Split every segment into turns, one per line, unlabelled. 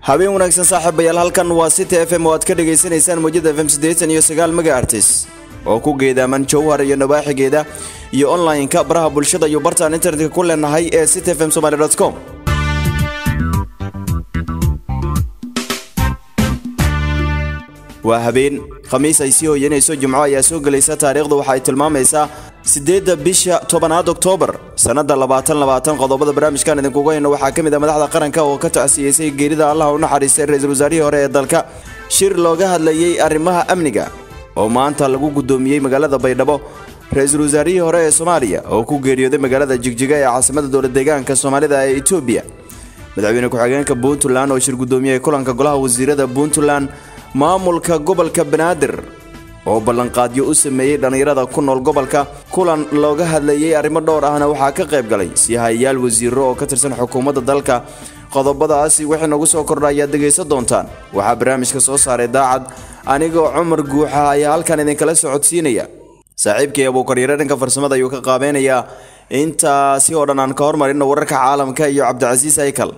habeen wanaagsan saaxiibayaal halkan waa city f m oo aad ka dhagaysanaysaan mawjada f m siddeetan iyo sagaal mega artis oo ku geedaaman jowhar iyo nabaaxigeeda iyo online-ka baraha bulshada iyo bartaan internetka ku leenahay ee city f m somaly com waa habeen khamiis ay sii hoyanayso jimco ayaa soo gelaysa taariikhda waxa ay tilmaamaysaa siddeedda bisha tobanaad oktoobar sannadda labaatan labaatan qodobada barnaamijkan idinkugu hayno waxaa ka mid ah madaxda qaranka oo ka tacsiyeysay geerida allah u naxariistay ra-iisul wasaarihii hore ee dalka shir looga hadlayey arrimaha amniga oo maanta lagu guddoomiyey magaalada baydhabo ra-iisul wasaarihii hore ee soomaaliya oo ku geeriyooday magaalada jigjiga ee caasimada dowlad deegaanka soomaalida ee etoobiya madaxweyne ku-xigeenka puntland oo shir guddoomiyey kulanka golaha wasiirada puntland maamulka gobolka banaadir oo ballanqaadyo u sameeyey dhallinyarada ku nool gobolka kulan looga hadlayey arrimo dhowr ahna waxaa ka qayb galay sihayaal wasiiro oo ka tirsan xukuumadda dalka qodobadaasi wixii nagu soo kordha ayaad dhegaysan doontaan waxaa barnaamijka soo saaray daacad anigoo cumar guuxa ayaa halkan idinkala socodsiinaya saaxiibkii abuukaryare dhanka farsamada ayuu ka qaabeynayaa intaasi oo dhan aan ka hormarino wararka caalamka iyo cabdicasiis aykal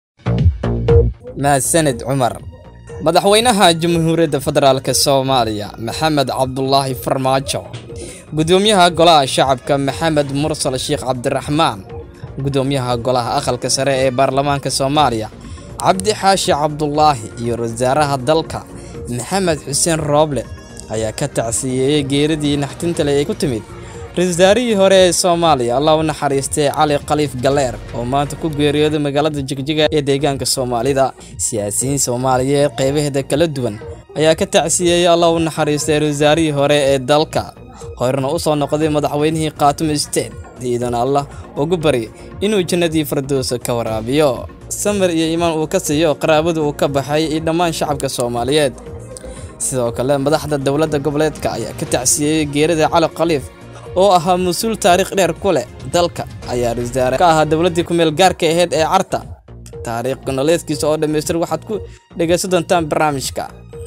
mahadsaned cumar madaxweynaha jamhuuriyadda federaalk soomaaliya maxamed cabdulaahi farmaajo gudoomiyaha golaha shacabka maxamed mursal sheekh cabdiraxmaan gudoomiyaha golaha aqalka sare ee baarlamaanka soomaaliya cabdi xaashi cabdulaahi iyo wasaaraha dalka maxamed xuseen rooble ayaa ka tacsiyeeyey geeridii naxtintale ee ku timid ra-isul wasaarihii hore ee soomaaliya allah u naxariistay cali khaliif galeer oo maanta ku geeriyooday magaalada jigjiga ee deegaanka soomaalida siyaasiyiin soomaaliyeed qeybaheeda kala duwan ayaa ka tacsiyeeyey allah u naxariistay ra-isul wasaarihii hore ee dalka horena u soo noqday madaxweynihii khaatumo state ciidan allah ugu bari inuu jannadii firdowsa ka waraabiyo samir iyo iimaan uu ka siiyo qaraabada uu ka baxay iyo dhammaan shacabka soomaaliyeed sidoo kale madaxda dowladda goboleedka ayaa ka tacsiyeeyey geerida cali khaliif oo ahaa mas-uul taariikh dheer ku leh dalka ayaa rasaare ka ahaa dowladdii kumeel gaarka aheyd ee carta taariikh gonoleedkiisa oo dhammaystir waxaad ku dhegaysan doontaan barnaamijka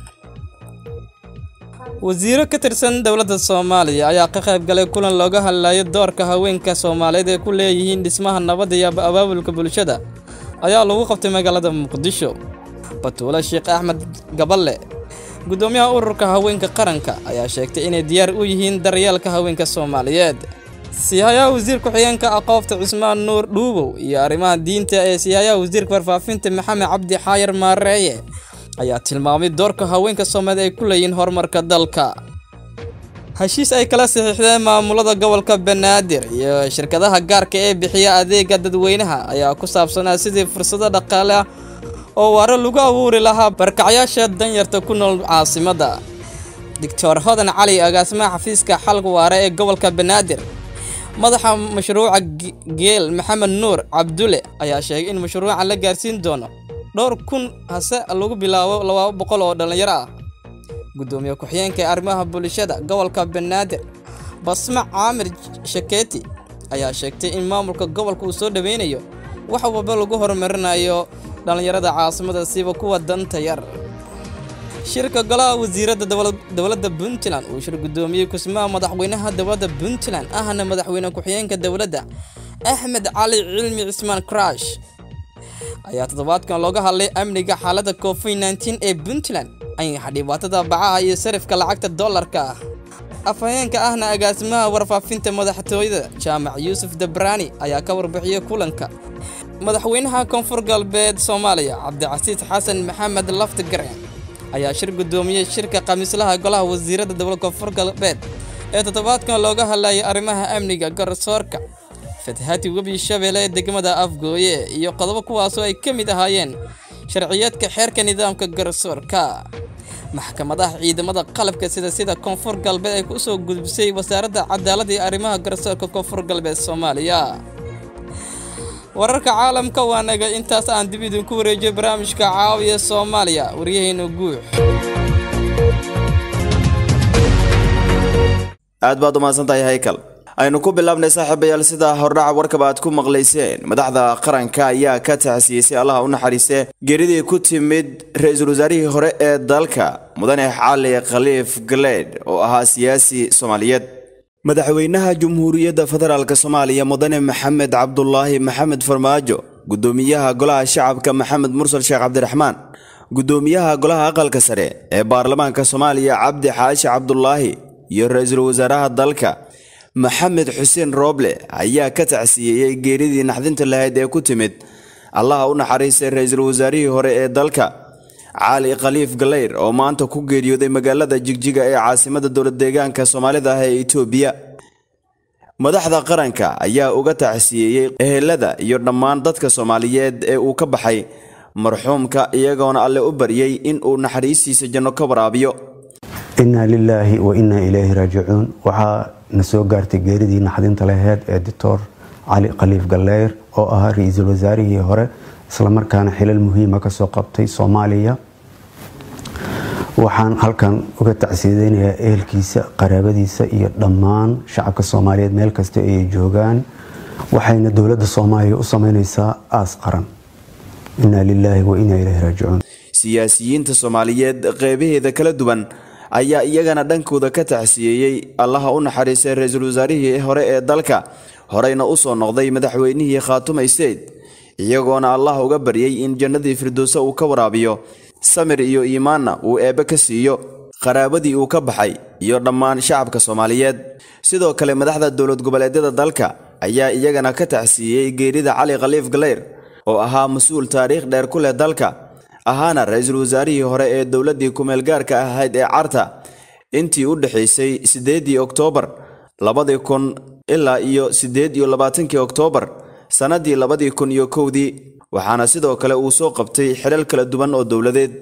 wasiiro ka tirsan dowladda soomaaliya ayaa ka qayb galay kulan looga hadlayo doorka haweenka soomaaliyeed ee ku leeyihiin dhismaha nabadda iyo abaabulka bulshada ayaa lagu qabtay magaalada muqdisho batuule sheekh axmed gaballe gudoomiyaha ururka haweenka qaranka ayaa sheegtay inay diyaar u yihiin daryeelka haweenka soomaaliyeed siihayaha wasiir ku-xigeenka aqoofta cusmaan nuur dhuubow iyo arrimaha diinta ee siihayaha wasiirka warfaafinta maxamed cabdi xaayar maareeye ayaa tilmaamay doorka haweenka soomaaliyeed ay ku leeyihiin horumarka dalka heshiis ay kala saxiixdeen maamulada gobolka banaadir iyo shirkadaha gaarka ee bixiya adeega dadweynaha ayaa ku saabsanaa sidii fursado dhaqaale ah oo waaro lagu abuuri lahaa barkacyaasha danyarta ku nool caasimadda doctor hodan cali agaasimaha xafiiska xalka waare ee gobolka banaadir madaxa mashruuca geel maxamed nuur cabdulle ayaa sheegay in mashruucan la gaarsiin doono dhowr kun hase lagu bilaabo laba boqol oo dhallinyaro ah gudoomiye ku-xigeenka ee arrimaha bulshada gobolka banaadir basma caamir shakeeti ayaa sheegtay in maamulka gobolka uu soo dhaweynayo wax walba lagu horumarinayo dhallinyarada caasimada siba kuwa danta yar shirka golaha wasiiradda dowladda puntland uu shir guddoomiyey kusmaha madaxweynaha dowladda puntland ahna madaxweyne ku-xigeenka dowladda axmed cali cilmi cismaan crash ayaa toddobaadkan looga hadlay amniga xaaladda covid nteen ee puntland ayaxa dhibaatada bacaha iyo sarifka lacagta dollarka ah afhayeenka ahna agaasimaha warfaafinta madaxtooyada jaamac yuusuf dabraani ayaa ka warbixiyey kulanka madaxweynaha koonfur galbeed soomaaliya cabdicasiis xasan maxamed lafti gareen ayaa shir guddoomiyey shirka khamiislaha golaha wasiiradda dowlad koonfur galbeed ee toddobaadkan looga hadlayay arrimaha amniga garsoorka fatahati webi shabeelle ee degmada afgooye iyo qodobo kuwaasoo ay ka mid ahaayeen sharciyeedka xeerka nidaamka garsoorka maxkamadaha ciidamada qalabka sida sida koonfur galbeed ay ku soo gudbisay wasaaradda cadaaladda iyo arrimaha garsoorka koonfur galbeed soomaaliya wararka caalamka waa naga intaas aan dib idinku wareejiyo barnaamijka caawiya soomaaliya waryaheena guux
aad baad umahadsan tahay haykal aynu ku bilaabnay saaxiibayaal sida hordhaca warkaba aad ku maqlayseen madaxda qaranka ayaa ka tacsiyeysay allaha u naxariistee geeridii ku timid ra-iisul wasaarihii hore ee dalka mudane cali khaliif galeed oo ahaa siyaasi soomaaliyeed madaxweynaha jumhuuriyadda federaalk soomaaliya mudane maxamed cabdulaahi maxamed farmaajo gudoomiyaha golaha shacabka maxamed mursal sheekh cabdiraxmaan gudoomiyaha golaha aqalka sare ee baarlamaanka soomaaliya cabdi xaashi cabdulaahi iyo ra-iisul wasaaraha dalka maxamed xuseen rooble ayaa ka tacsiyeeyey geeridii naxdinta lahayd ee ku timid allaha u naxariistay ra-iisul wasaarihii hore ee dalka cali khaliif galeyr oo maanta ku geeriyooday magaalada jigjiga ee caasimada dowlad deegaanka soomaalida ah ee itoobiya madaxda qaranka ayaa uga tacsiyeeyey ehelada iyo dhammaan dadka soomaaliyeed ee uu ka baxay marxuumka iyagoona alle u baryey in uu naxariistiisa janno ka waraabiyo
inaa lilaahi wa inaa ilayhi raajicuun waxaa na soo gaartay geeridii naxdinta laheyd ee doctor cali khaliif galeyr oo ahaa ra-iisul wasaarihii hore islamarkaana xilal muhiima kasoo qabtay soomaaliya waxaan halkan uga tacsiyadeynayaa ehelkiisa qaraabadiisa iyo dhammaan shacabka soomaaliyeed meel kasta ay joogaan waxayna dowladda soomaaliya u sameyneysaa aas qaran inaa lilaahi wa inaa ilayhi raajicuun
siyaasiyiinta soomaaliyeed qeybaheeda kala duwan ayaa iyagana dhankooda ka tacsiyeeyey allaha u naxariistay ra-iisul wasaarihii hore ee dalka horeyna usoo noqday madaxweynihii khaatumay seyd iyagoona allah uga baryey in jannadii firdowse uu ka waraabiyo samir iyo iimaanna uu eebbe ka siiyo qaraabadii uu ka baxay iyo dhammaan shacabka soomaaliyeed sidoo kale madaxda dowlad goboleedyada dalka ayaa iyagana ka tacsiiyey geerida cali khaliif galeyr oo ahaa mas-uul taariikh dheer ku leh dalka ahaana ra-iisul wasaarihii hore ee dowladdii kumeelgaarka ahayd ee carta intii u dhexaysay siddeedii oktoobar labadii kun ilaa iyo siddeed iyo labaatankii oktoobar sannadii labadii kun iyo kowdii waxaana sidoo kale uu soo qabtay xilal kala duwan oo dowladeed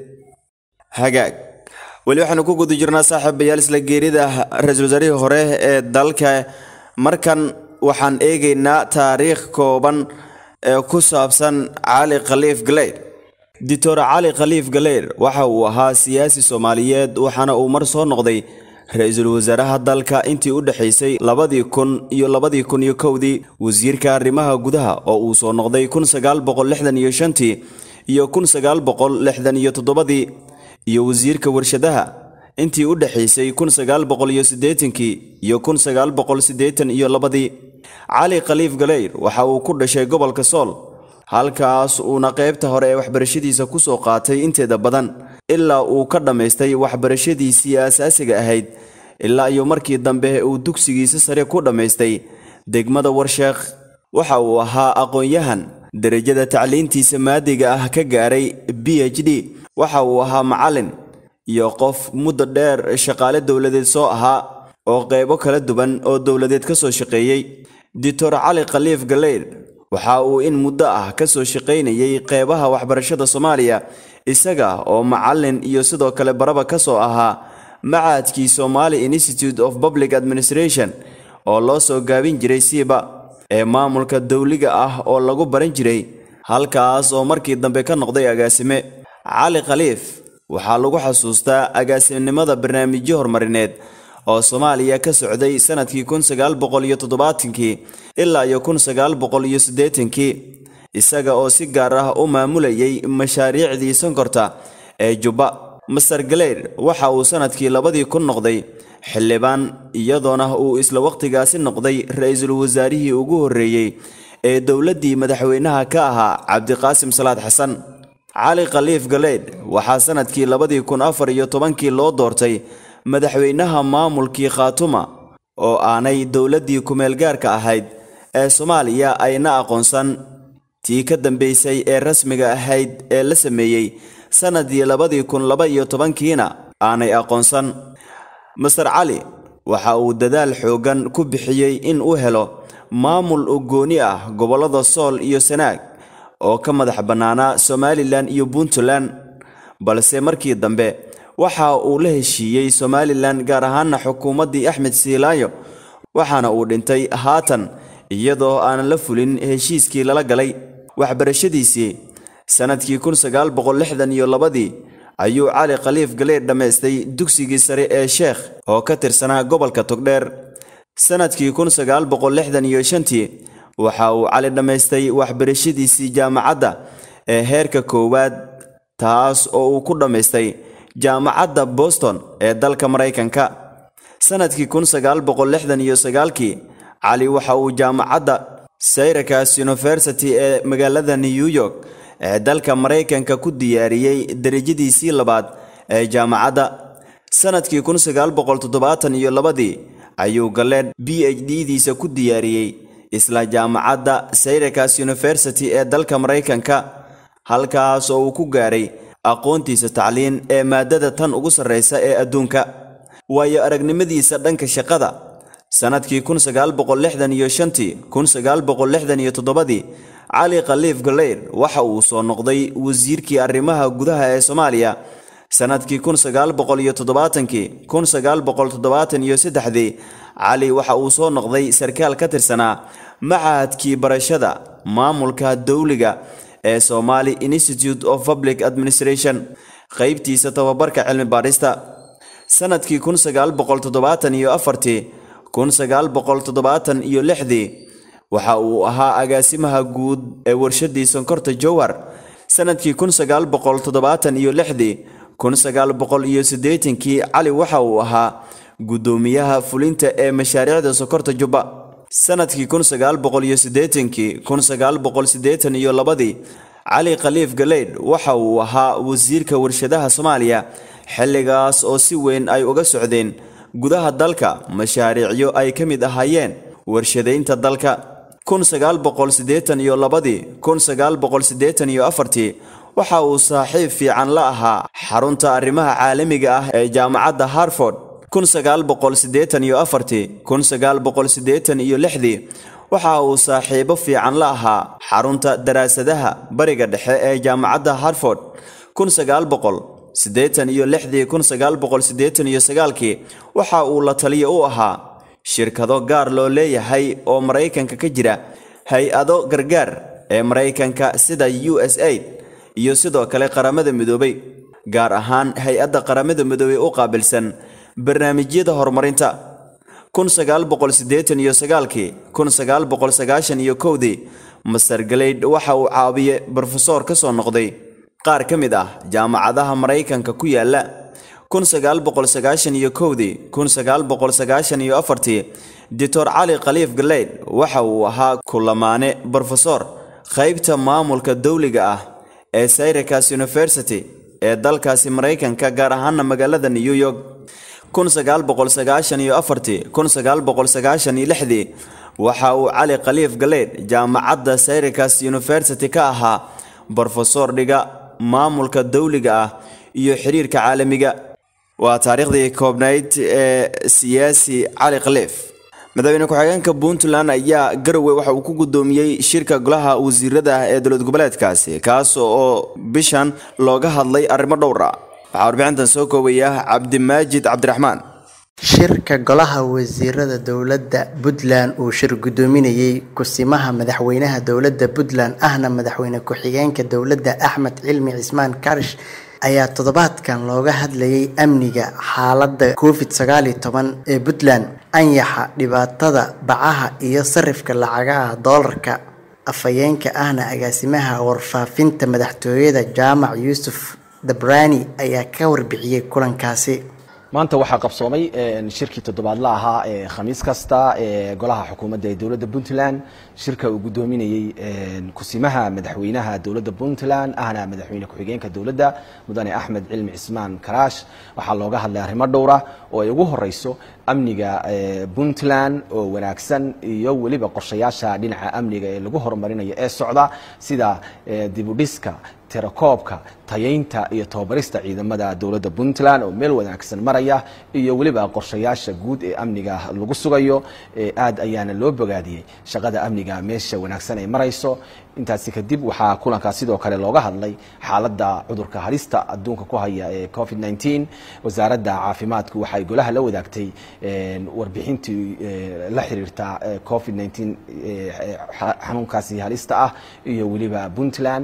hagaag weli waxaanu ku guda jirnaa saaxiibayaal isla geerida ra-iisul wasaarihii hore ee dalka markan waxaan eegaynaa taariikh kooban ee ku saabsan cali khaliif galeyr doctor cali khaliif galeyr waxa uu ahaa siyaasi soomaaliyeed waxaana uu mar soo noqday ra-iisul wasaaraha dalka intii u dhexaysay labadii kun iyo labadii kun iyo kowdii wasiirka arrimaha gudaha oo uu soo noqday kun sagaal boqol lixdan iyo shantii iyo kun sagaal boqol lixdan iyo toddobadii iyo wasiirka warshadaha intii u dhexaysay kun sagaal boqol iyo siddeetankii iyo kun sagaal boqol siddeetan iyo labadii cali khaliif galeyr waxa uu ku dhashay gobolka sool halkaas uuna qaybta hore ee waxbarashadiisa ku soo qaatay inteeda badan ilaa uu ka dhammaystay waxbarashadiisii aasaasiga ahayd ilaa iyo markii dambe uu dugsigiisa sare ku dhammaystay degmada warsheekh waxa uu ahaa aqoon-yahan derajada tacliintiisa maadiga ah ka gaaray b h d waxa uu ahaa macallin iyo qof muddo dheer shaqaale dowladeed soo ahaa oo qaybo kala duwan oo dowladeed ka soo shaqeeyey doctor cali khaliif galeyr waxa uu in muddo ah ka soo shaqaynayay qeybaha waxbarashada soomaaliya isaga oo macallin iyo sidoo kale baraba ka soo ahaa macaadkii somali institute of public administration oo loo soo gaabin jiray siiba ee maamulka dowliga ah oo lagu baran jiray halkaas oo markii dambe ka noqday agaasime cali khaliif waxaa lagu xasuustaa agaasimnimada barnaamijyo horumarineed oo soomaaliya ka socday sannadkii kun sagaal boqol iyo toddobaatankii ilaa iyo kun sagaal boqol iyo siddeetankii isaga oo si gaar ah u maamulayay mashaariicdii sonkorta ee jubba master galeyr waxa uu sannadkii labadii kun noqday xildhibaan iyadoona uu isla wakhtigaasi noqday ra-iisul wasaarihii ugu horreeyey ee dowladdii madaxweynaha ka ahaa cabdiqaasim salaad xasan cali khaliif galeydh waxaa sannadkii labadii kun afar iyo tobankii loo doortay madaxweynaha maamulkii khaatuma oo aanay dowladdii kumeelgaarka ahayd ee soomaaliya ayna aqoonsan tii ka dambaysay ee rasmiga ahayd ee la sameeyey sannadii labadii kun laba iyo tobankiina aanay aqoonsan master cali waxa uu dadaal xooggan ku bixiyey in uu helo maamul u gooni ah gobollada sool iyo sanaag oo ka madax bannaanaa somalilan iyo puntland balse markii dambe waxa uu la heshiiyey somalilan gaar ahaana xukuumaddii axmed siilaayo waxaana uu dhintay haatan iyadoo aanan la fulin heshiiskii lala galay waxbarashadiisii sannadkii kun sagaal boqol lixdan iyo labadii ayuu cali khaliif galeed dhammaystay dugsigii sare ee sheekh oo ka tirsanaa gobolka togdheer sannadkii kun sagaal boqol lixdan iyo shantii waxa uu cali dhammaystay waxbarashadiisii jaamacadda ee heerka koowaad taas oo uu ku dhammaystay jaamacadda boston ee dalka maraykanka sannadkii kun sagaal boqol lixdan iyo sagaalkii cali waxa uu jaamacadda syracuse university ee magaalada new york ee dalka maraykanka ku diyaariyey derajadiisii labaad ee jaamacadda sanadkii kun sagaal boqol toddobaatan iyo labadii ayuu galleen b h d diisa ku diyaariyey isla jaamacadda syracuse university ee dalka maraykanka halkaas oo uu ku gaaray aqoontiisa tacliin ee maadada tan ugu sarraysa ee adduunka waayo aragnimadiisa dhanka shaqada sannadkii kun sagaal boqol lixdan iyo shantii kun sagaal boqol lixdan iyo toddobadii cali khaliif galeyr waxa uu soo noqday wasiirkii arrimaha gudaha ee soomaaliya sannadkii kun sagaal boqol iyo toddobaatankii kun sagaal boqol toddobaatan iyo saddexdii cali waxa uu soo noqday sarkaal ka tirsanaa machadkii barashada maamulka dowliga ee somali institute of public administration qaybtiisa tababarka cilmi baadhista sannadkii kun sagaal boqol toddobaatan iyo afartii kun sagaal boqol toddobaatan iyo lixdii waxa uu ahaa agaasimaha guud ee warshadii sonkorta jowhar sannadkii kun sagaal boqol toddobaatan iyo lixdii kun sagaal boqol iyo siddeetankii cali waxa uu ahaa guddoomiyaha fulinta ee mashaariicda sonkorta jubba sannadkii kun sagaal boqol iyo siddeetankii kun sagaal boqol siddeetan iyo labadii cali khaliif galeydh waxa uu ahaa wasiirka warshadaha soomaaliya xilligaas oo si weyn ay uga socdeen gudaha dalka mashaariicyo ay ka mid ahaayeen warshadaynta dalka kun sagaal boqol siddeetan iyo labadii kun sagaal boqol siddeetan iyo afartii waxa uu saaxiib fiican la ahaa xarunta arrimaha caalamiga ah ee jaamacadda harford kun sagaal boqol siddeetan iyo afartii kun sagaal boqol siddeetan iyo lixdii waxa uu saaxiibo fiican la ahaa xarunta daraasadaha bariga dhexe ee jaamacadda harford kun sagaal boqol siddeetan iyo lixdii kun sagaal boqol siddeetan iyo sagaalkii waxa uu la taliya u ahaa shirkado gaar loo leeyahay oo maraykanka ka jira hay-ado gargaar ee maraykanka sida u s aid iyo sidoo kale qaramada midoobay gaar ahaan hay-adda qaramada midoobey u qaabilsan barnaamijyada horumarinta kun sagaal boqol siddeetan iyo sagaalkii kun sagaal boqol sagaashan iyo kowdii master galeydh waxa uu caawiye brofesor ka soo noqday qaar ka mid ah jaamacadaha maraykanka ku yaala kun sagaal boqol sagaashan iyo kowdii kun sagaal boqol sagaashan iyo afartii doctor cali khaliif galeydh waxa uu ahaa kulamaane brofesor qaybta maamulka dowliga ah ee syracuse university ee dalkaasi maraykanka gaar ahaana magaalada new york kun sagaal boqol sagaashan iyo afartii kun sagaal boqol sagaashan iyo lixdii waxa uu cali khaliif galeydh jaamacadda syracuse university ka ahaa brofesor dhiga maamulka dowliga ah iyo xiriirka caalamiga waa taariikhdii koobnayd ee siyaasi cali khaliif madaxweyne ku-xigeenka puntland ayaa garowe waxa uu ku guddoomiyey shirka golaha wasiirada ah ee dowlad goboleedkaasi kaas oo bishan looga hadlay arrimo dhowr ah waxaa warbixintan soo koobaya cabdimaajid cabdiraxmaan
shirka golaha wasiirada dowladda puntland uu shir guddoominayey kusimaha madaxweynaha dowladda puntland ahna madaxweyne ku-xigeenka dowladda axmed cilmi cismaan karish ayaa toddobaadkan looga hadlayay amniga xaaladda covid sagaal iyo toban ee puntland anyaxa dhibaatada bacaha iyo sarifka lacagaha doolarka afhayeenka ahna agaasimaha warfaafinta madaxtooyada jaamac yuusuf dabrani ayaa ka warbixiyey kulankaasi
maanta waxaa qabsoomay shirkii toddobaadla ahaa ee khamiis kasta ee golaha xukuumadda ee dowladda puntland shirka uu guddoominayey kusimaha madaxweynaha dowladda puntland ahna madaxweyne ku-xigeenka dowladda mudane axmed cilmi cismaan karaash waxaa looga hadlay arrimo dhowra oo ay ugu horeyso amniga puntland oo wanaagsan iyo weliba qorshayaasha dhinaca amniga ee lagu horumarinayo ee socda sida dibudhiska tirakoobka tayaynta iyo tababarista ciidamada dowladda puntland oo meel wanaagsan maraya iyo weliba qorshayaasha guud ee amniga lagu sugayo aad ayaana loo bogaadiyey shaqada amniga meesha wanaagsan ay marayso intaasi kadib waxaa kulankaas sidoo kale looga hadlay xaaladda cudurka halista adduunka ku haya ee covid 19 wasaaradda caafimaadku waxay golaha la wadaagtay warbixintii la xiriirta covid 19 xanuunkaasi halista ah iyo weliba puntland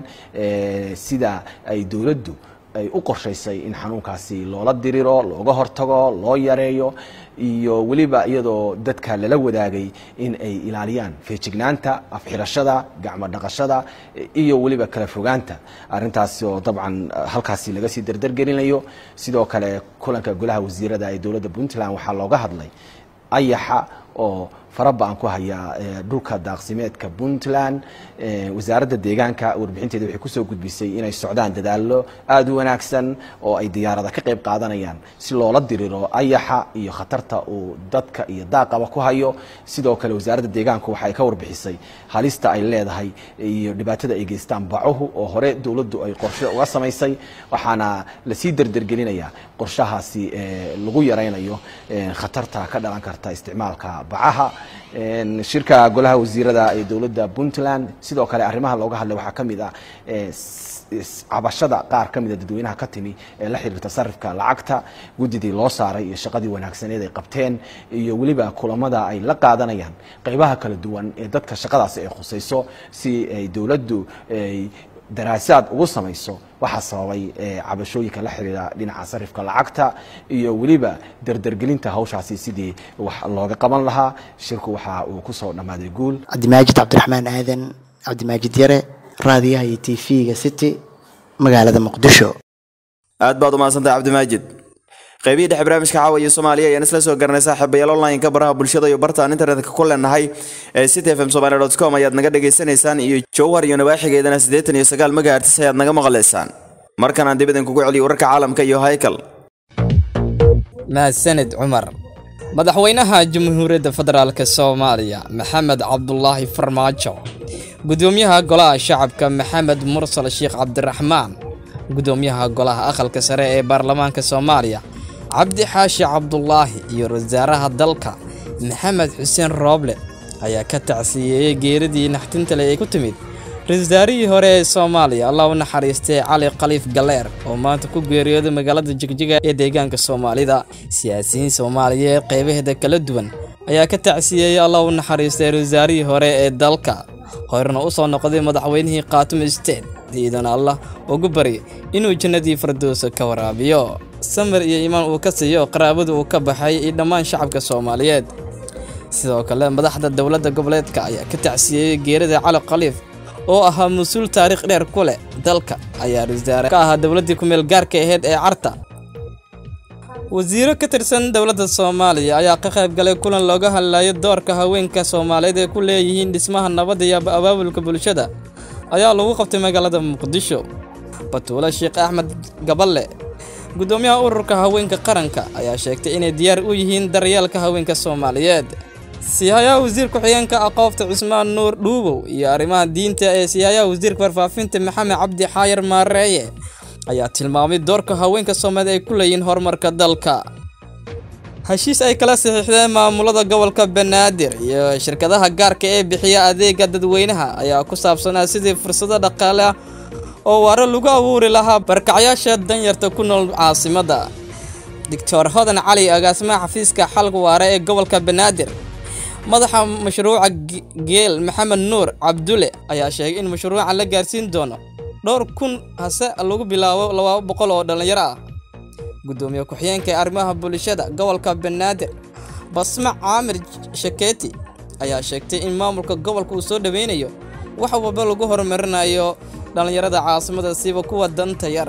sida ay dowladdu ay u qorshaysay in xanuunkaasi loola diriro looga hortago loo yareeyo iyo weliba iyadoo dadka lala wadaagay in ay ilaaliyaan feejignaanta afxirashada gacmo dhaqashada iyo weliba kala fogaanta arintaasi oo dabcan halkaasi laga sii dardargelinayo sidoo kale kulanka golaha wasiirada ee dowladda puntland waxaa looga hadlay ayaxa oo faraba-an ku haya dhulka daaqsimeedka puntland wasaaradda deegaanka warbixinteeda waxay kusoo gudbisay inay socdaan dadaalo aada u wanaagsan oo ay diyaarada ka qayb qaadanayaan si loola diriro ayaxa iyo khatarta uu dadka iyo daaqaba ku hayo sidoo kale wasaaradda deegaanku waxay ka warbixisay halista ay leedahay iyo dhibaatada ay geystaan bacuhu oo hore dowladdu ay qorshe uga samaysay waxaana lasii derdergelinaya qorshahaasi lagu yaraynayo khatarta ka dhalan karta isticmaalka bacaha shirka golaha wasiirada ee dowladda puntland sidoo kale arrimaha looga hadlay waxaa ka mid ah cabashada qaar ka mida dadweynaha ka timi ee la xiriirta sarifka lacagta guddidii loo saaray iyo shaqadii wanaagsaneed ay qabteen iyo weliba kulamada ay la qaadanayaan qeybaha kala duwan ee dadka shaqadaasi ay khusayso si ay dowladdu ay daraasaad ugu samayso waxaa sababay cabashooyinka la xiriira dhinaca sarifka lacagta iyo weliba derdergelinta hawshaasi sidii wax looga qaban lahaa shirku waxa uu kusoo dhammaaday guul
cabdimaajid cabdiraxmaan aadan cabdimaajid yare raadiyaha iyo t v-ga city magaalada muqdisho
aad baad umahadsantahay cabdimaajid qaybihii dhexe barnaamijka caawiya soomaaliya ayaan isla soo garanay saaxiibayaal online-ka baraha bulshada iyo bartaan internetka ku leenahay ee city f m somaly dot com ayaad naga dhagaysanaysaan iyo jowhar iyo nawaaxigeedana siddeetan iyo sagaal megahertis ayaad naga maqlaysaan markan aan dib idinkugu celiyo wararka caalamka iyo haykal
mahadsanid cumar madaxweynaha jamhuuriyadda federaalk soomaaliya maxamed cabdulaahi farmaajo gudoomiyaha golaha shacabka maxamed mursal sheekh cabdiraxmaan gudoomiyaha golaha aqalka sare ee baarlamaanka soomaaliya cabdi xaashi cabdulaahi iyo wasaaraha dalka maxamed xuseen rooble ayaa ka tacsiyeeyey geeridii naxtinta leh ee ku timid ra-isul wasaarihii hore ee soomaaliya allah u naxariistay cali khaliif galeer oo maanta ku geeriyooday magaalada jigjiga ee deegaanka soomaalida siyaasiyiin soomaaliyeed qeybaheeda kala duwan ayaa ka tacsiyeeyey allah u naxariistay ra-isul wasaarihii hore ee dalka horena u soo noqday madaxweynihii khaatumo state ciidan allah ugu bari inuu jannadii firdowsa ka waraabiyo samir iyo iimaan uu ka siiyo qaraabada uu ka baxay iyo dhammaan shacabka soomaaliyeed sidoo kale madaxda dowladda goboleedka ayaa ka tacsiyeeyey geerida cali khaliif oo ahaa mas-uul taariikh dheer ku leh dalka ayaa ra-isul ka ahaa dowladdii ku meel gaarka ahayd ee carta wasiiro ka tirsan dowladda soomaaliya ayaa ka qayb galay kulan looga hadlayo doorka haweenka soomaaliyeed ee ku leeyihiin dhismaha nabadda iyo abaabulka bulshada ayaa lagu qabtay magaalada muqdisho batuule sheekh axmed gaballe gudoomiyaha ururka haweenka qaranka ayaa sheegtay inay diyaar u yihiin daryeelka haweenka soomaaliyeed siyahayaha wasiir ku-xigeenka aqoofta cusmaan nuur dhuubow iyo arrimaha diinta ee siyahayaha wasiirka warfaafinta maxamed cabdi xaayar maareeye ayaa tilmaamay doorka haweenka soomaaliyeed ay ku leeyihiin horumarka dalka heshiis ay kala saxiixdeen maamulada gobolka banaadir iyo shirkadaha gaarka ee bixiya adeega dadweynaha ayaa ku saabsanaa sidii fursado dhaqaale ah oo waaro lagu abuuri lahaa barkacyaasha danyarta ku nool caasimadda doctor hodan cali agaasimaha xafiiska xalka waare ee gobolka banaadir madaxa mashruuca geel maxamed nuur cabdulle ayaa sheegay in mashruuca la gaarsiin doono dhowr kun hase lagu bilaabo laba boqol oo dhallinyaro ah gudoomiye ku-xigeenka ee arrimaha bulshada gobolka banaadir basma caamir shakeeti ayaa sheegtay in maamulka gobolka uu soo dhoweynayo wax walba lagu horumarinayo dhallinyarada caasimada siiba kuwa danta yar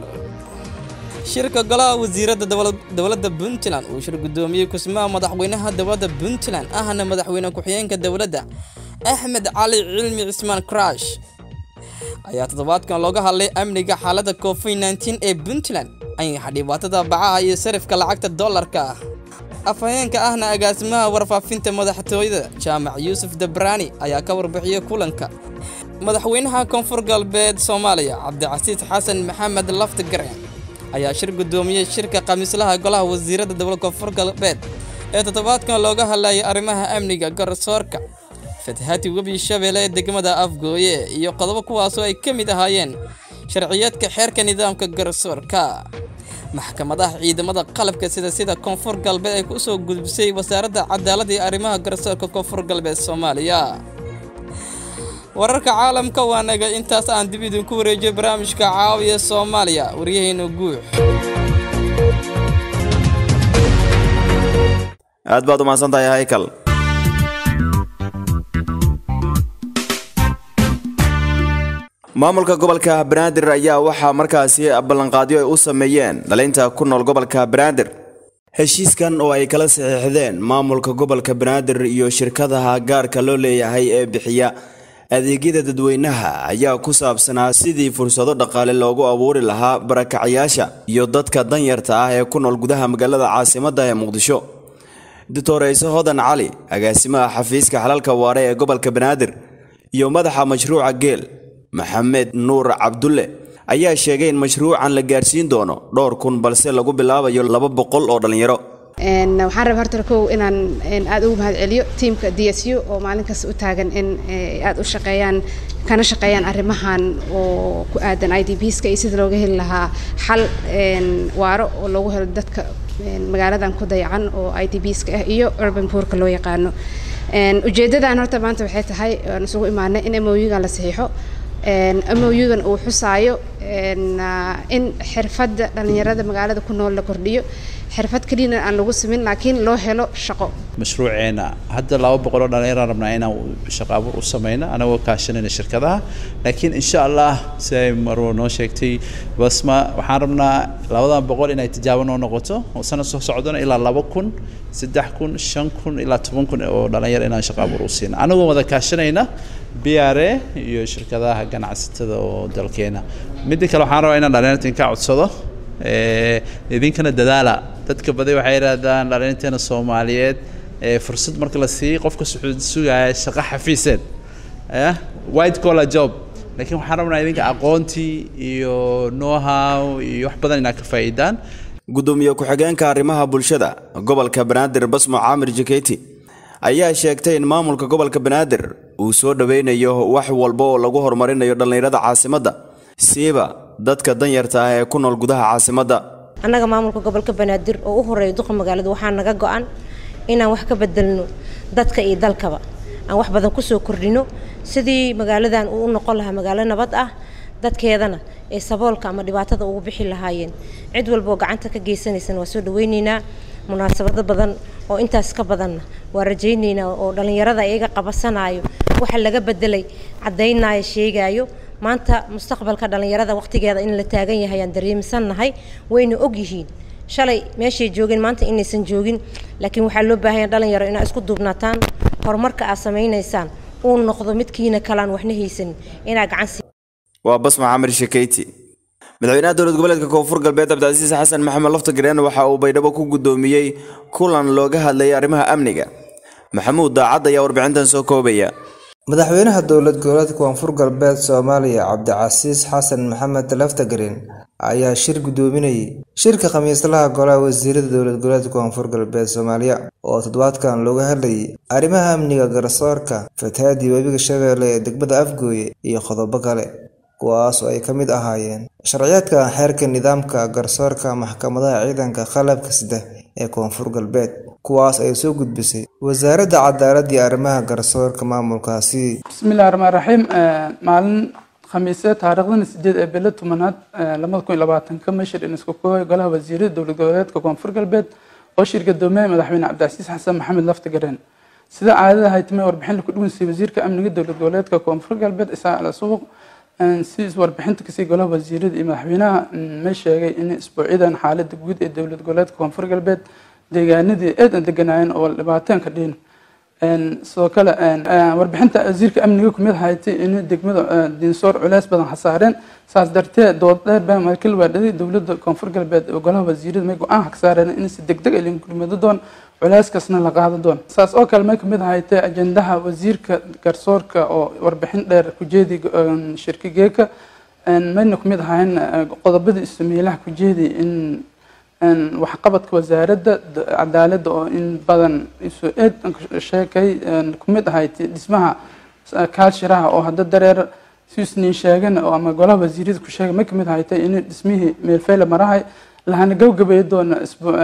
shirka golaha wasiiradda dowladda puntland uu shir gudoomiyey kusmaha madaxweynaha dowladda puntland ahna madaxweyne ku-xigeenka dowladda axmed cali cilmi cismaan crash ayaa toddobaadkan looga hadlay amniga xaaladda covid nteen ee puntland ayaxa dhibaatada bacaha iyo sarifka lacagta dollarka ah afhayeenka ahna agaasimaha warfaafinta madaxtooyada jaamac yuusuf dabraani ayaa ka warbixiyey kulanka madaxweynaha koonfur galbeed soomaaliya cabdicasiis xasan maxamed laftigaren ayaa shir gudoomiyey shirka khamiislaha golaha wasiiradda dowlad koonfur galbeed ee toddobaadkan looga hadlayay arrimaha amniga garsoorka fatahati webi shabeelle ee degmada afgooye iyo qodobo kuwaasoo ay ka mid ahaayeen sharciyeedka xeerka nidaamka garsoorka maxkamadaha ciidamada qalabka sida sida koonfur galbeed ay ku soo gudbisay wasaaradda cadaaladda iyo arrimaha garsoorka koonfur galbeed soomaaliya wararka caalamka waa naga intaas aan dib idinku wareejiyo barnaamijka caawiya soomaaliya waryaheena guux
aad baad umahadsan tahay haykal maamulka gobolka banaadir ayaa waxaa markaasi ballanqaadyo ay u sameeyeen dhalinta ku nool gobolka banaadir heshiiskan oo ay kala saxiixdeen maamulka gobolka banaadir iyo shirkadaha gaarka loo leeyahay ee bixiya adeegyada dadweynaha ayaa ku saabsanaa sidii fursado dhaqaale loogu abuuri lahaa barakacyaasha iyo dadka danyarta ah ee ku nool gudaha magaalada caasimadda ee muqdisho doctor ciise hodan cali agaasimaha xafiiska xalalka waare ee gobolka banaadir iyo madaxa mashruuca geel maxamed nuur cabdulle ayaa sheegay in mashruucan la gaarsiin doono dhowr kun balse lagu bilaabayo laba boqol oo dhallinyaro
waxaan rabaa horta kow inaan aada ugu mahad celiyo tiamka d s u oo maalin kasta u taagan in aada u shaqeeyaan kana shaqeeyaan arrimahan oo ku aadan i d bska iyo sida looga heli lahaa xal waaro oo loogu helo dadka magaaladan ku dayacan oo i d bska ah iyo urban poorka loo yaqaano ujeedadan horta maanta waxay tahay aan isugu imaanay in moyugan la saxiixo moyugan uu xusaayo in xirfadda dhallinyarada magaalada ku nool la kordhiyo xirfad keliyana aan lagu samin laakiin loo helo shaqo
mashruuceena hadda laba boqol oo dhallinyaraan rabnaa inaan shaqo abuur u sameyno anagoo kaashanayna shirkadaha laakiin insha allah si ay marwo noo sheegtay basma waxaan rabnaa labadan boqol inay tijaabo noo noqoto oo sanad soo socdona ilaa laba kun saddex kun shan kun ilaa toban kun oo dhallinyaro inaan shaqo abuur u siino anagoo wada kaashanayna b r a iyo shirkadaha ganacsatada oo dalkeena midda kale waxaan rabaa inaan dhallinyarta inka codsado idinkana dadaala dadka badi waxay yidhaahdaan dhallinyateena soomaaliyeed fursad marka la siiyey qofka wuxuu sugaya shaqo xafiiseed white collar job laakiin waxaan rabnaa idinka aqoontii iyo know-how iyo wax badan inaad ka faa'iidaan
gudoomiye ku-xigeenka arrimaha bulshada gobolka banaadir basmo caamir jaketi ayaa sheegtay in maamulka gobolka banaadir uu soo dhoweynayo wax walba oo lagu horumarinayo dhallinyarada caasimadda siiba dadka danyarta ah ee ku nool gudaha caasimadda
annaga maamulka gobolka banaadir oo u horeeya duqa magaalada waxaa naga go-an inaan wax ka bedelno dadka iyo dalkaba aan wax badan kusoo kordhino sidii magaaladan uu u noqon lahaa magaalo nabad ah dadkeedana ee saboolka ama dhibaatada ugu bixi lahaayeen cid walbaoo gacanta ka geysanaysana waa soo dhaweyneynaa munaasabado badan oo intaas ka badanna waa rajayneynaa oo dhallinyarada iyaga qabasanayo waxa laga bedelay caddaynaayo sheegaayo maanta mustaqbalka dhallinyarada waqtigeeda in la taagan yahay aan dareemisannahay wayna og yihiin shalay meeshay joogeen maanta inaysan joogin laakiin waxaa loo baahanya dhalinyaro inaa isku duubnaataan horumarka aad samaynaysaan uu noqdo midkiina kalaan waxna haysanin inaa gacan
waa basma camir shekeyti madaxweynaha dowlad goboleedka koonfur galbeed cabdicasiis xasan maxamed laftagareen waxa uu baydhabo ku gudoomiyey kulan looga hadlayay arrimaha amniga maxamuud daacad ayaa warbixintan soo koobaya
madaxweynaha dowlad goboleedka koonfur galbeed soomaaliya cabdicasiis xasan maxamed laftagareen ayaa shir gudoominayay shirka khamiislaha golaha wasiirada dowlad goboleedka koonfur galbeed soomaaliya oo toddobaadkan looga hadlayay arrimaha amniga garsoorka fatahaadii webiga shabeelle ee degmada afgooye iyo qodobo kale kuwaas oo ay ka mid ahaayeen sharciyaadka xeerka nidaamka garsoorka maxkamadaha ciidanka qalabka sida ee koonfur galbeed kuwaas ay soo gudbisay wasaaradda cadaaladda iyo arrimaha garsoorka maamulkaasi
bismillahi raxmaan raxiim maalin khamiise taariikhdana sideed ee bilo tobanaad labada kun iyo labaatanka mashir in isku koobay golaha wasiirada dowlad goboleedka koonfur galbeed oo shir gadoomiyaha madaxweyne cabdicasiis xasan maxamed laftagareen sida caadada haytime warbixin laku dhuwansay wasiirka amniga dowlad goboleedka koonfur galbeed isaa ala suuq si warbixinta kasii golaha wasiirada iyo madaxweynaha ma sheegay in isbuucyadan xaalada guud ee dowlad goboleedka koonfur galbeed deegaanadii aad deganaayeen oo dhibaateen ka dhiin sidoo kale warbixinta wasiirka amniga kumid haytay in degmada diinsoor culeys badan hasaareen saas darteed dood dheer baa markii la waadhaday dowladda koonfur galbeed oo golaha wasiirada may go-aan ka saareen in si degdeg ah linkurimaado doon culeyskaasna la qaado doon saas oo kale may kamid haytay ajendaha wasiirka garsoorka oo warbixin dheer kujeedi shirka geeka mayna kumid ahayn qodobada ismeylaha kujeedi in waxqabadka wasaaradda cadaaladda oo in badan isu eed sheekay kumid ahayd dhismaha kaalshiraha oo hadda dareer siisniin sheegan oo ama golaha wasiirada ku sheegay ma kamid ahaytay in dhismihii meelfeyle marahay lahana gabgabay doona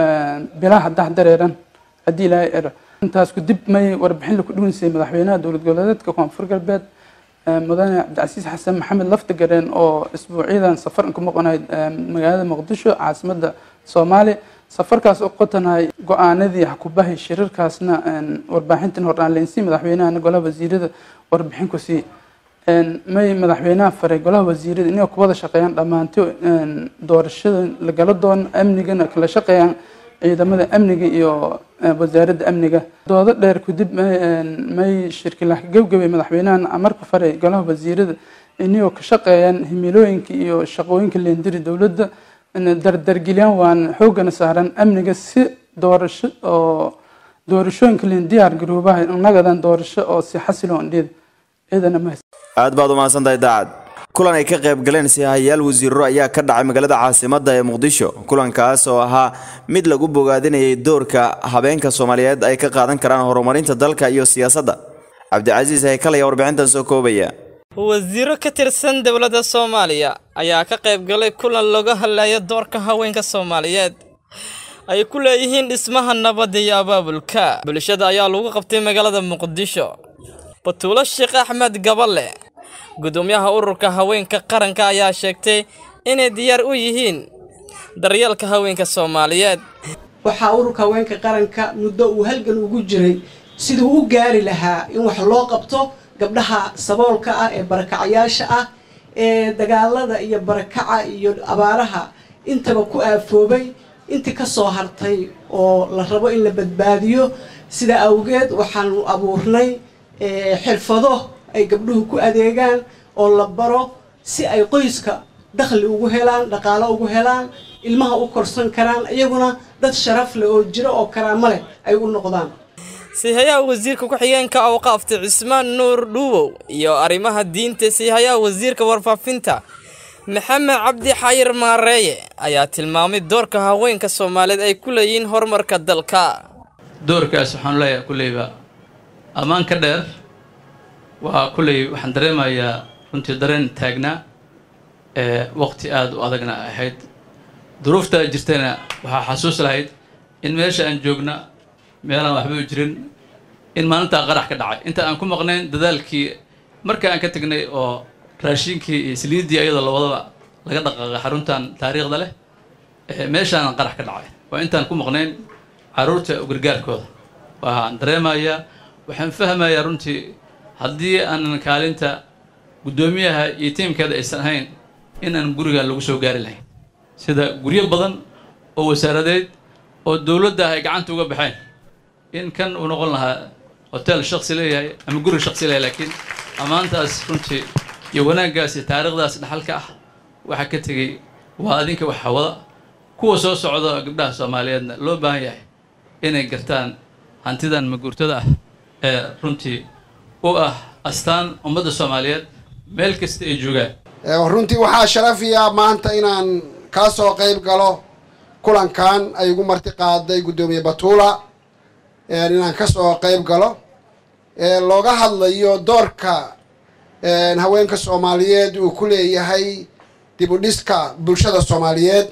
bilaha dah dareeran haddii ilaahay era intaas kudib may warbixin laku dhuwansay madaxweynaha dowlad goboleedka koonfur galbeed mudane cabdicasiis xasan maxamed laftagareen oo isbuucyadan safar ku maqanayd magaalada muqdisho caasimadda soomaaliya safarkaas oo qotanahay go-aanadii hakubahay shirarkaasna warbaaxintan hordhaanleynsii madaxweynahana golaha wasiirada warbixin ku sii may madaxweynaha faray golaha wasiirada inay ku wada shaqeeyaan dhammaanto doorashada lagala doono amnigana kala shaqeeyaan ciidamada amniga iyo wasaaradda amniga doodo dheer kadib may shirkilah gebgabay madaxweynahan marka faray golaha wasiirada inagoo ka shaqeeyaan himilooyinka iyo shaqooyinka leendiri dowladda dardargeliyaan waan xoogana saaran amniga si doorasho oo doorashooyinka leen diyaar garoobaha nagadan doorasho oo si xasiloon dhida ciidana ma
aad baad u mahadsantahay daacad kulan ay ka qayb galeen sihayaal wasiiro ayaa ka dhacay magaalada caasimadda ee muqdisho kulankaas oo ahaa mid lagu bogaadinayay doorka habeenka soomaaliyeed ay ka qaadan karaan horumarinta dalka iyo siyaasadda cabdicasiis haykal ayaa warbixintan soo koobaya
wasiiro ka tirsan dowladda soomaaliya ayaa ka qayb galay kulan looga hadlayo doorka haweenka soomaaliyeed ay ku leeyihiin dhismaha nabadda iyo abaabulka bulshada ayaa lagu qabtay magaalada muqdisho batuulo sheekh axmed gaballe gudoomiyaha ururka haweenka qaranka ayaa sheegtay inay diyaar u yihiin daryeelka haweenka soomaaliyeed
waxaa ururka haweenka qaranka muddo uu halgan ugu jiray siduu u gaari lahaa in wax loo qabto gabdhaha saboolka ah ee barakacayaasha ah ee dagaalada iyo barakaca iyo abaaraha intaba ku aafoobay intii ka soo hartay oo la rabo in la badbaadiyo sida awgeed waxaanu abuurnay xirfado ay gabdhuhu ku adeegaan oo la baro si ay qoyska dakhli ugu helaan dhaqaalo ugu helaan ilmaha u korsan karaan iyaguna dad sharaf leh oo jiro oo karaamo leh ay u noqdaan
siihayaha wasiirka ku-xigeenka awqaafta cismaan nuur dhuuwow iyo arrimaha diinta siihayaha wasiirka warfaafinta maxamed cabdi xayir maareeye ayaa tilmaamay doorka haweenka soomaaliyeed ay ku leeyihiin horumarka dalka
doorkaas waxaan leeyahay kulleyba ammaan ka dheer waa kulley waxaan dareemayaa runtii dareen taagnaa ee waqti aada u adagna ahayd duruuftaa jirtana waxaa xasuus lahayd in meesha aan joogna meelaan waxba u jirin in maalintaa qarax ka dhacay inta aan ku maqnayn dadaalkii marka aan ka tegnay oo raashinkii iyo saliiddii ayadoo lawadaba laga dhaqaaqay xaruntan taariikhda leh meeshaan qarax ka dhacay waa intaan ku maqnayn caruurta gargaarkooda waxaan dareemayaa waxaan fahmayaa runtii haddii aanan kaalinta guddoomiyaha iyo tiimkeeda aysan ahayn in aan guriga lagu soo gaari lahayn sida guryo badan oo wasaaradeed oo dowladda ay gacanta uga baxeen in kan uu noqon lahaa hotel shaksi leeyahay ama guri shaksi leeyahay laakiin ammaantaas runtii iyo wanaaggaas iyo taariikhdaas dhaxalka ah waxaa ka tegey waa adinka wax hawada kuwa soo socda gabdhaha soomaaliyeedna loo baahan yahay inay gartaan hantidan maguurtada ah ee runtii u ah astaan ummadda soomaaliyeed meel kasta ay joogaan
runtii waxaa sharafiya maanta inaan kaa soo qayb galo kulankan ay igu marti qaaday guddoomiye batuula inaan ka soo qayb galo looga hadlayo doorka haweenka soomaaliyeed uu ku leeyahay dib u dhiska bulshada soomaaliyeed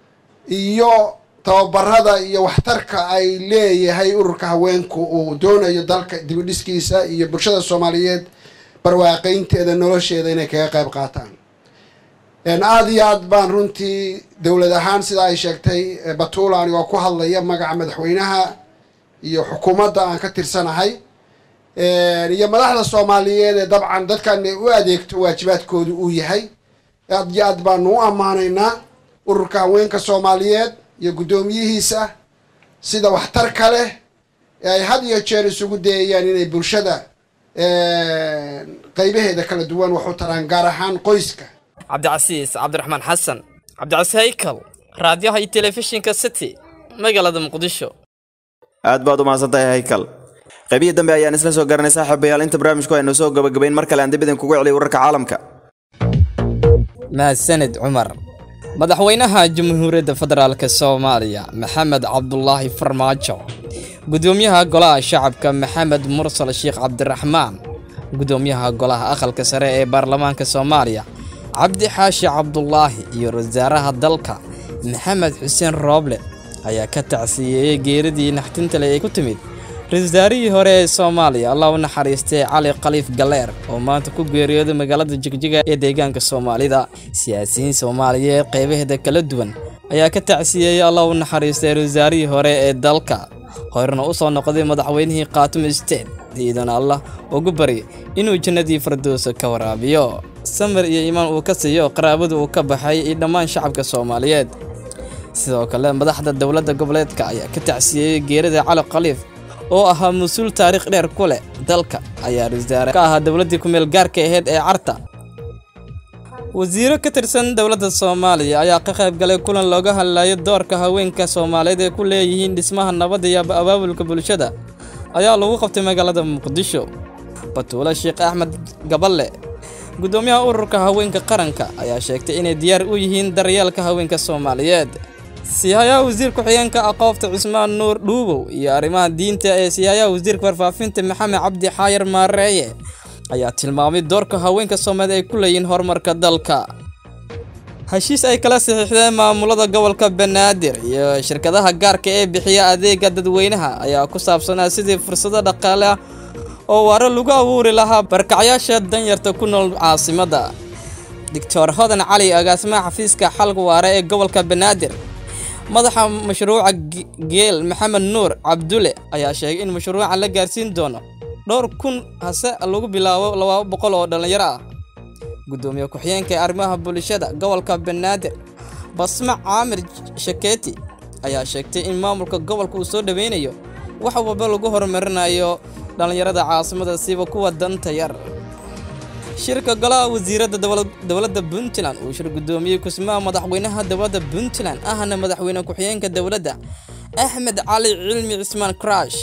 iyo tababarada iyo waxtarka ay leeyahay ururka haweenku uu doonayo dalka dib u dhiskiisa iyo bulshada soomaaliyeed barwaaqaynteeda nolosheeda inay kaga qayb qaataan aada iyo aad baan runtii dowlad ahaan sida ay sheegtay batuula anigoo ku hadlaya magaca madaxweynaha iyo xukuumadda aan ka tirsanahay iyo madaxda soomaaliyeed ee dabcan dadkan u adeegto waajibaadkoodu uu yahay aad iyo aad baanu u ammaanaynaa ururka haweenka soomaaliyeed iyo guddoomiyihiisa sida waxtarka leh ee ay had iyo jeer isugu dayayaan inay bulshada qaybaheeda kala duwan wax u taraan gaar ahaan qoyska
cabdicasiis cabdiraxmaan xasan cabdicasiis haykal raadiyaha iyo telefishinka city magaalada muqdisho
aad baad u mahadsantahay haykal qaybihii dambe ayaan isla soo garanay saaxiibayaal inta barnaamijku aynu soo gabagabayn mar kale aan dib idinkugu celiy wararka caalamka
mahadsanid cumar madaxweynaha jamhuuriyadda federaalk soomaaliya maxamed cabdulaahi farmaajo gudoomiyaha golaha shacabka maxamed mursal sheekh cabdiraxmaan gudoomiyaha golaha aqalka sare ee baarlamaanka soomaaliya cabdi xaashi cabdulaahi iyo wasaaraha dalka maxamed xuseen rooble ayaa ka tacsiyeeyey geeridii naxtintale ee ku timid ra-isul wasaarihii hore ee soomaaliya allah u naxariistay cali khaliif galeer oo maanta ku geeriyooday magaalada jigjiga ee deegaanka soomaalida siyaasiyiin soomaaliyeed qaybaheeda kala duwan ayaa ka tacsiyeeyey allah u naxariistay ra-isul wasaarihii hore ee dalka horena u soo noqday madaxweynihii khaatumo state diidan allah ugu bari inuu jannadii firdowsa ka waraabiyo samir iyo iimaan uu ka siiyo qaraabadu uu ka baxay iyo dhammaan shacabka soomaaliyeed sidoo kale madaxda dowladda goboleedka ayaa ka tacsiyeeyey geerida cali khaliif oo ahaa mas-uul taariikh dheer ku leh dalka ayaa wasaare ka ahaa dowladdii ku-meel gaarka ahayd ee carta wasiiro ka tirsan dowladda soomaaliya ayaa ka qayb galay kulan looga hadlayo doorka haweenka soomaaliyeed ee ku leeyihiin dhismaha nabadda iyo abaabulka bulshada ayaa lagu qabtay magaalada muqdisho batuule sheekh axmed gaballe guddoomiyaha ururka haweenka qaranka ayaa sheegtay inay diyaar u yihiin daryeelka haweenka soomaaliyeed siyahayaha wasiir ku-xigeenka aqoofta cusmaan nuur dhuubow iyo arrimaha diinta ee siyahayaha wasiirka warfaafinta maxamed cabdi xaayar maareeye ayaa tilmaamay doorka haweenka soomaaliyeed ay ku leeyihiin horumarka dalka heshiis ay kala saxiixdeen maamulada gobolka banaadir iyo shirkadaha gaarka ee bixiya adeega dadweynaha ayaa ku saabsanaa sidii fursado dhaqaale ah oo waaro lagu abuuri lahaa barkacyaasha danyarta ku nool caasimadda doctor hodan cali agaasimaha xafiiska xalka waare ee gobolka banaadir madaxa mashruuca geel maxamed nuur cabdulle ayaa sheegay in mashruucan la gaarsiin doono dhowr kun hase lagu bilaabo laba boqol oo dhallinyaro ah guddoomiye ku-xigeenka ee arrimaha bulshada gobolka banaadir basma caamir shakeeti ayaa sheegtay in maamulka gobolka uu soo dhoweynayo wax walba lagu horumarinayo dhallinyarada caasimada siba kuwa danta yar shirka golaha wasiiradda dowladda puntland uu shir guddoomiyey kusmaha madaxweynaha dowladda puntland ahna madaxweyne ku-xigeenka dowladda axmed cali cilmi cismaan crash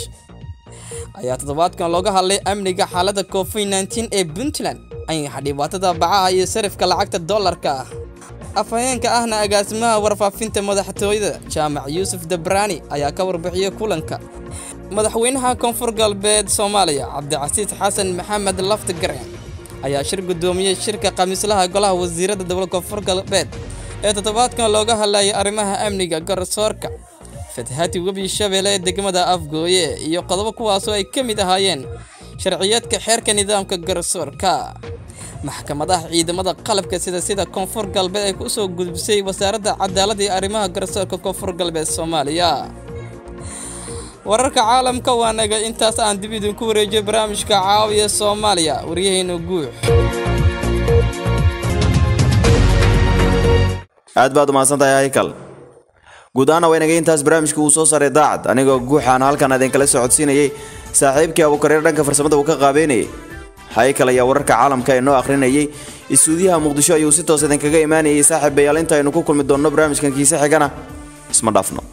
ayaa toddobaadkan looga hadlay amniga xaaladda covid nteen ee puntland ayaxa dhibaatada bacaha iyo sarifka lacagta dollarka ah afhayeenka ahna agaasimaha warfaafinta madaxtooyada jaamac yuusuf dabraani ayaa ka warbixiyey kulanka madaxweynaha koonfur galbeed soomaaliya cabdicasiis xasan maxamed laftigareen ayaa shir guddoomiyey shirka khamiislaha golaha wasiiradda dowlad koonfur galbeed ee toddobaadkan looga hadlayay arrimaha amniga garsoorka fatahati webi shabeelle ee degmada afgooye iyo qodobo kuwaasoo ay ka mid ahaayeen sharciyeedka xeerka nidaamka garsoorka maxkamadaha ciidamada qalabka sida sida koonfur galbeed ay ku soo gudbisay wasaaradda cadaaladda iyo arrimaha garsoorka koonfur galbeed soomaaliya wararka caalamka waa naga intaas aan dib idinku wareejiyo barnaamijka caawiya soomaaliya waryaheena guux
aad baad umahadsantahay haykal guud ahaana waa inaga intaas barnaamijka uu soo saaray daacad anigoo guuxaan halkan idinkala socodsiinayay saaxiibkii abuukareer dhanka farsamada uu ka qaabeynayay haykal ayaa wararka caalamka ee noo akhrinayay istuudiyaha muqdisho ayuu si toos idinkaga imaanayay saaxiib bayaal inta aynu ku kulmi doonno barnaamijkan kiise xigana isma dhaafno